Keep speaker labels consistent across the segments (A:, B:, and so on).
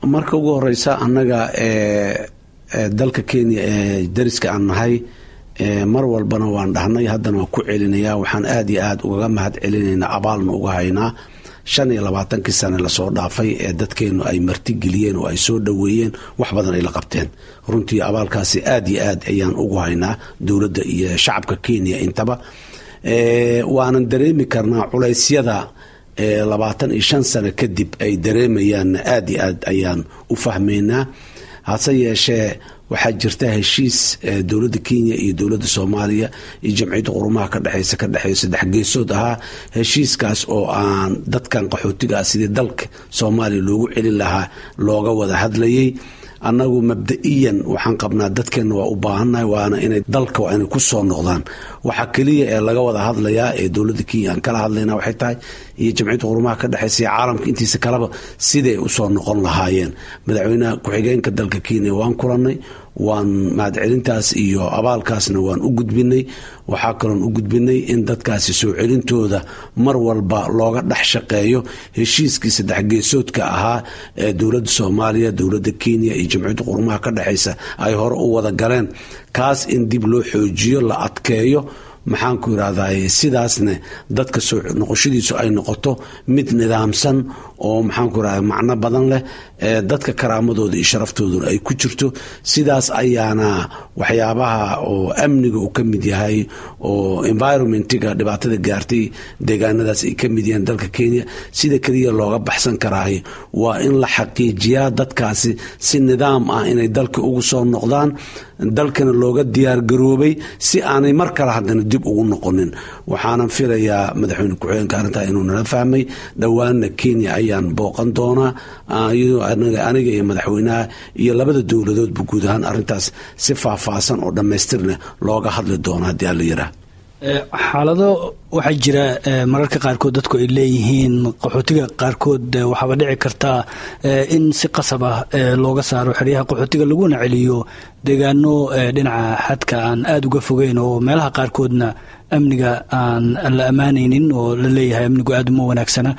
A: marka ugu horeysa annaga dalka kenya ee dariska aan nahay mar walbana waan dhahnay haddana waan ku celinayaa waxaan aada iyo aada ugaga mahad celinaynaa abaalna uga haynaa shan iyo labaatankii sane lasoo dhaafay ee dadkeennu ay martigeliyeen oo ay soo dhoweeyeen wax badan ay la qabteen runtii abaalkaasi aada iyo aad ayaan ugu haynaa dowladda iyo shacabka kenya intaba waanan dareemi karnaa culaysyada labaatan iyo shan sano kadib ay dareemayaanna aada iyo aad ayaan u fahmaynaa hase yeeshee waxaa jirta heshiis dowladda kenya iyo dowladda soomaaliya iyo jamciyadda qurumaha ka dhexeysa ka dhexeeya saddex geesood ahaa heshiiskaas oo aan dadkan qaxootiga ah sidii dalka soomaaliya loogu celin lahaa looga wada hadlayay annagu mabda-iyan waxaan qabnaa dadkeenna waa u baahannahay waana inay dalka waa inay ku soo noqdaan waxaa keliya ee laga wada hadlayaa ee dowladda kenya aan kala hadlayna waxay tahay iyo jamciyadda qurumaha ka dhexeysa iyo caalamka intiisa kaleba siday usoo noqon lahaayeen madaxweynaha ku-xigeenka dalka kenya waan kulannay waan mahadcelintaas iyo abaalkaasna waan u gudbinay waxaa kaloon u gudbinay in dadkaasi soo celintooda mar walba looga dhex shaqeeyo heshiiskii saddex geesoodka ahaa ee dowladda soomaaliya dowladda kenya iyo jamciyadda qurumaha ka dhexeysa ay hore u wada galeen kaas in dib loo xoojiyo la adkeeyo maxaanku irahday sidaasne dadka soo noqoshadiisu ay noqoto mid nidaamsan oo maxaanku irahda macno badan leh dadka karaamadooda iyo sharaftooda ay ku jirto sidaas ayaana waxyaabaha oo amniga uu ka mid yahay oo environmentiga dhibaatada gaartay deegaanadaas ay ka mid yahiin dalka kenya sida keliya looga baxsan karaahay waa in la xaqiijiyaa dadkaasi si nidaam ah inay dalka ugu soo noqdaan dalkana looga diyaargaroobay si aanay mar kale haddana dib ugu noqonin waxaanan filayaa madaxweyne ku-xigeenka arrintaa inuu nala fahmay dhowaanna kenya ayaan booqan doonaa aniga iyo madaxweynaha iyo labada dowladoodba guud ahaan arrintaas si faahfaahsan oo dhammaystirna looga hadli doono haddii alla yaraa
B: xaalado waxaa jira mararka qaarkood dadku ay leeyihiin qaxootiga qaarkood waxaaba dhici kartaa in si qasab ah looga saaro xeryaha qaxootiga laguna celiyo deegaano dhinaca xadka aan aada uga fogeyn oo meelaha qaarkoodna amniga aan la ammaanaynin oo la leeyahay amnigu aada uma wanaagsana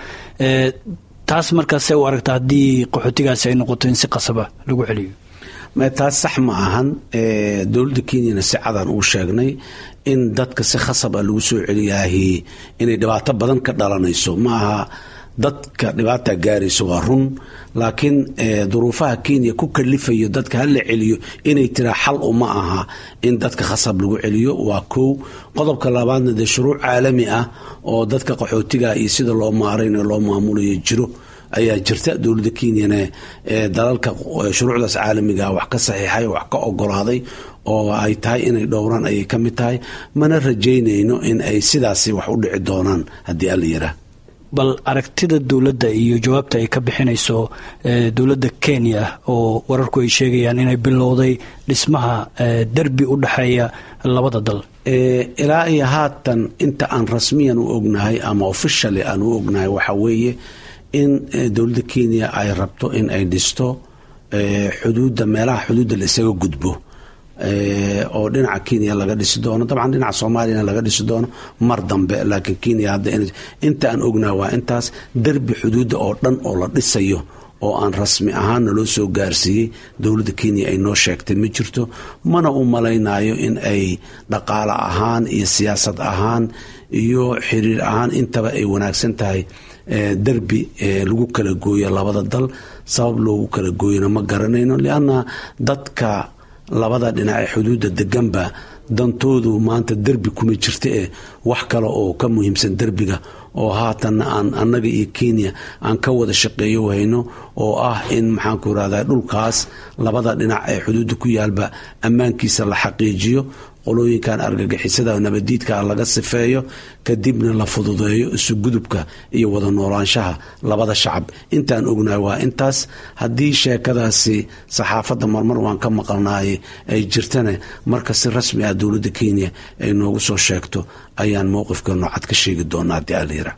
B: taas markaase u aragta haddii qaxootigaasi ay noqoto in si qasaba lagu celiyo
A: taas sax ma ahan dowladda kenyana si cadaan uu sheegnay in dadka si khasab a lagu soo celiyaahi inay dhibaato badan ka dhalanayso ma aha dadka dhibaata gaarayso waa run laakiin duruufaha kenya ku kalifayo dadka hala celiyo inay tiraa xal uma aha in dadka khasab lagu celiyo waa kow qodobka labaadna dee shuruuc caalami ah oo dadka qaxootiga iyo sida loo maarayno loo maamulayo jiro ayaa jirta dowladda kenyana dalalka shuruucdaas caalamiga wax ka saxiixay wax ka ogolaaday oo ay tahay inay dhowraan ayay ka mid tahay mana rajaynayno in ay sidaasi wax u dhici doonaan haddii alla yaraa
B: bal aragtida dowladda iyo jawaabta ay ka bixinayso dowladda kenya oo wararku ay sheegayaan inay bilowday dhismaha derbi u dhexeeya labada dal
A: ilaa iyo haatan inta aan rasmiyan u ognahay ama officially aan u ognahay waxaa weeye in dowladda kenya ay rabto in ay dhisto xuduudda meelaha xuduudda la isaga gudbo oo dhinaca kenya laga dhisi doono dabcan dhinaca soomaaliyana laga dhisi doono mar dambe laakiin kenya hadda inta aan ognaha waa intaas derbi xuduudda oo dhan oo la dhisayo oo aan rasmi ahaanna loo soo gaarsiiyey dowladda kenya ay noo sheegtay ma jirto mana u malaynayo in ay dhaqaale ahaan iyo siyaasad ahaan iyo xiriir ahaan intaba ay wanaagsan tahay derbi lagu kala gooyo labada dal sabab loogu kala gooyona ma garanayno lianna dadka labada dhinac ee xuduudda deganba dantoodu maanta derbi kuma jirta ee wax kale oo ka muhiimsan derbiga oo haatanna aan annaga iyo kenya aan ka wada shaqeeyo hayno oo ah in maxaanku irahda dhulkaas labada dhinac ee xuduudda ku yaalba ammaankiisa la xaqiijiyo qolooyinkan argagixisada nabadiidka laga sifeeyo kadibna la fududeeyo isugudubka iyo wada noolaanshaha labada shacab intaan ognahay waa intaas haddii sheekadaasi saxaafadda marmar waan ka maqalnaay ay jirtana marka si rasmi ah dowladda kenya ay noogu soo sheegto ayaan mowqifka noocad ka sheegi doonaa haddii alayira